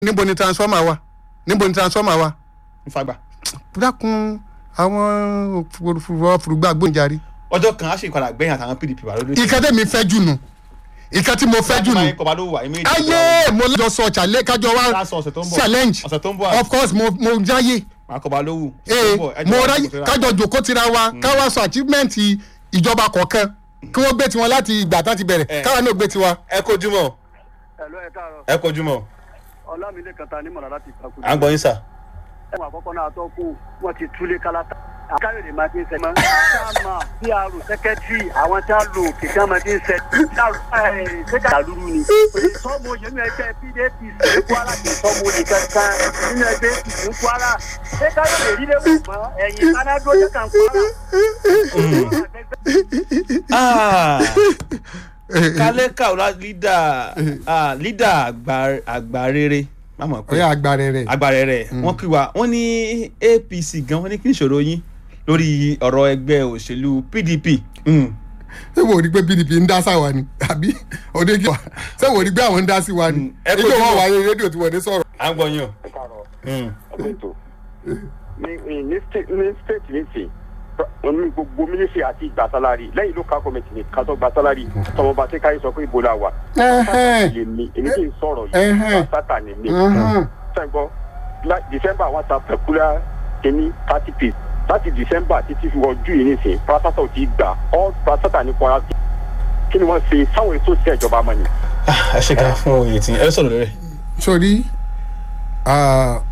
níbo ni transformer wà níbo ni transformer wà nfàgbà dákun àwọn òfurufú gbóǹjarì. ọjọ́ kan á ṣe ìpadà gbẹ̀yìn àtàwọn pdp wà lórí ìkan tẹ̀mí fẹ́ jù nù ìkan tí mo fẹ́ jù nù kọba ló wà ìmí ayé mo lọ sọ challenge kájọ wa Ká sọ ọ̀sẹ̀ tó ń bọ̀. challenge ọ̀sẹ̀ tó ń bọ̀ àti- of course mo mo jáyé máa kọba ló wù ee mo ráyè kájọ jòkó tira wa káwa sọ achievement ìjọba kọ̀ọ̀kan kí wọ́n gbé tiwọn láti ìgbà tán ti bẹ̀rẹ̀ Eh. káwa náà gbé tiwa. ẹ kojúmọ́ ẹ̀lọ́ ẹ̀ káàárọ̀ ẹ kojúmọ́ ọlámilé kan ta ní mọ̀lá láti ìpàkùn. à ń gbọ́ yín sà. ẹ̀wọ̀n àkọ́kọ́ náà tó kù wọ́n ti túlé kálátà. káyọ̀dé máa ti ń sẹ́mọ́. sáàmà pr sẹ́kẹ́tìrì àwọn tí a lò kìkan máa ti ń sẹ́. sẹ́kà lúru ni. sọ́mu oyè nínú ẹgbẹ́ pdp ní kwara kì í sọ́mu oyè kankan nínú ẹgbẹ́ apc ní kwara. ṣé káyọ̀dé rí léwu mọ́ ẹ̀yìn kanadó jẹ́ kan kwara. kálẹ́kà ọ̀la lídà ah, lídà àgbà- àgbà rere má mọ̀ pé ọ̀yà agbára rẹ̀ àgbà rere wọ́n kí wa wọ́n ní apc gan wọ́n ní kí n ṣòro yín lórí ọ̀rọ̀ ẹgbẹ́ òṣèlú pdp. Mm. ṣé wò ó rí pé pdp ń dá sáwa ni àbí ọdẹ kí wa ṣé wò ó rí pé àwọn ń dá sí wa ni Mm, ẹ ètò kojú wọn mọ́. wà lórí rédíò tí wọ́n dé sọ̀rọ̀. à ń gbọ́ yín o. káàárọ̀ Mm. ètò ní ní state ní state ní sè ní gbogbo mínísírì àti ìgbà sálárì lẹ́yìn ló ká kọ́mẹ̀tì ní kátó gba sálárì tọmọba tí káyé sọ pé ibo la wà Ẹhẹ́n. lè mi èmi kì í sọ̀rọ̀ Ẹhẹ́n. yìí sátà ní mi Mhm. sẹ́gbọ́ december one ta pẹ̀kúlá kìíní thirty piece láti december títí fi wọ june yìí nìsín pásítọ̀ ti gbà all pásítọ̀ ní kwara sí kí ni wọ́n ṣe sáwọn ètò sí ìjọba mọ́ ni. ẹ ṣe ká fún oyè tí ẹ sọ̀rọ̀ lórí ẹ̀. sori ah,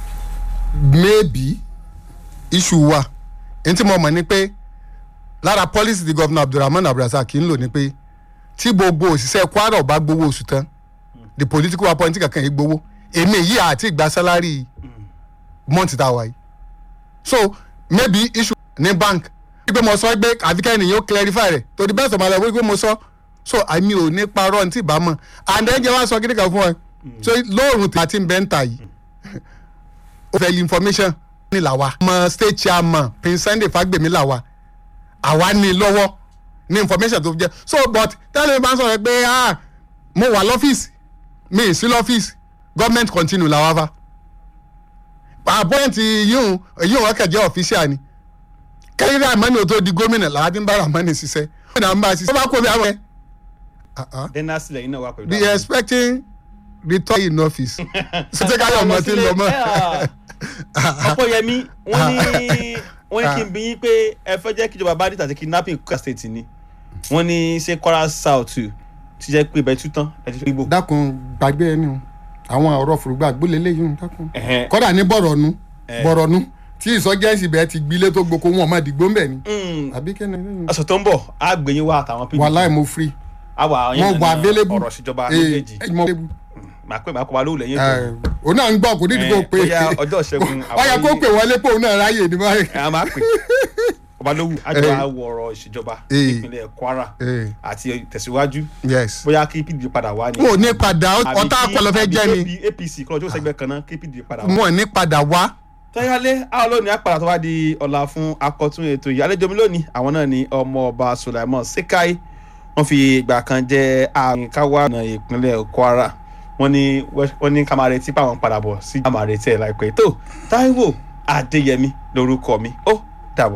maybe issue wa n tí mo mọ̀ ni pé lára policy ti governor abdulrahman abdulrasaq ń lò ní pé tí gbogbo òṣìṣẹ́ kwara ọba gbowó oṣù tán the political appointee kankan yìí gbowó èmi yìí àti ìgbà sálárì month tá a wà yìí so maybe issue ní bank wípé mo sọ pé àfikẹ́ ènìyàn ó clarify rẹ̀ to the best of my life wípé mo sọ so àmì ò ní parọ́ ní tí ì bá mọ̀ and then jẹ́ wá sọ kíni kan fún ẹ so lóòrùn tí a ti ń bẹ́ ń tà yìí ó fẹ́ information ní làwa ọmọ state chairman prince sunday fagbemi làwa àwa ní lọ́wọ́ ní information tó jẹ́ so but tẹ́lẹ̀ mi máa ń sọ̀rọ̀ pé ah mo wà lọ́fíìsì mi ì sí lọ́fíìsì government continue làwa fa appoint yíyún yíyún ọkàn jẹ́ official ni kẹ́yìn ramani ò tó di gómìnà làwa ti ń bá ramani ṣiṣẹ́ gómìnà ń bá a ṣiṣẹ́ ó bá kó mi àwọn ẹ̀ ah ah dena sílẹ̀ yín náà wà pẹ̀lú. be expecting return in office sọtẹ káyọ ọmọ tí ń lọ mọ. ọpọyẹmí wọn ní wọn ní kí n bí yín pé ẹ fẹ́ jẹ́ kíjọba bandit àti kidnapping kwara state ni wọ́n ní ṣé kwara south ti jẹ́ pé ibẹ̀ tún tán ẹ ti fi gbò. dákun gbàgbé ẹni o àwọn ọ̀rọ̀ fùrùgbà gbólé léyìn dákun. Ẹ̀hẹ́n. kọ́dà ní bọ̀rọ̀nù Eh. bọ̀rọ̀nù tí ìsọjẹ́sì bẹ́ẹ̀ ti gbilé tó gboko wọn ọmọ ìdìgbò ń bẹ̀ ni. Mm. àbí kẹ́ni ọ̀sẹ̀ tó ń bọ̀ á gbé yín wá àtàwọn pdp wàhálà mo free àwa wọn wà available ọ̀rọ̀ ìṣèjọba Eh, méjèèjì eh, mo available. màá pè máa kọ́ wa lóhùn lẹ́yìn Eh, ètò òun náà ń gbọ́ kò nídìí kó Eh, pé bóyá ọjọ́ ìṣẹ́gun ọyà kó àbáyé- pè wọlé pé òun náà ráyè ní báyìí. ẹ á máa pè ọba lówù àjọ Eh. àwọ̀ ọ̀rọ̀ ìṣèjọba Eh. ìpínlẹ̀ kwara Eh, àti tẹ̀síwájú yes. bóyá kí pdp padà wá ní. wọn ò ní padà àbí ọ̀tá kí- akọlọ fẹ́ àbí jẹ́ ni AP- apc kọ́ ọjọ́ sẹ́gbẹ́ kan náà kí pdp padà wá. wọn ò ní padà wá. tọ́yálé àwọn lónìí àpàdà tó wá di ọ̀la fún akọ̀tún ètò yìí àlejò mi lónìí àwọn náà ni ọmọ ọba sulaimon sekai wọ́n fi ìgbà kan jẹ́ ààrin káwá ọ̀nà ìpínlẹ̀ kwara wọ́n ní wọ́n ní ká máa retí pé àwọn ń padà bọ̀ sí ká máa retí ẹ̀ láìpẹ́ tó táíwò adéyẹmí lórúkọ mi ó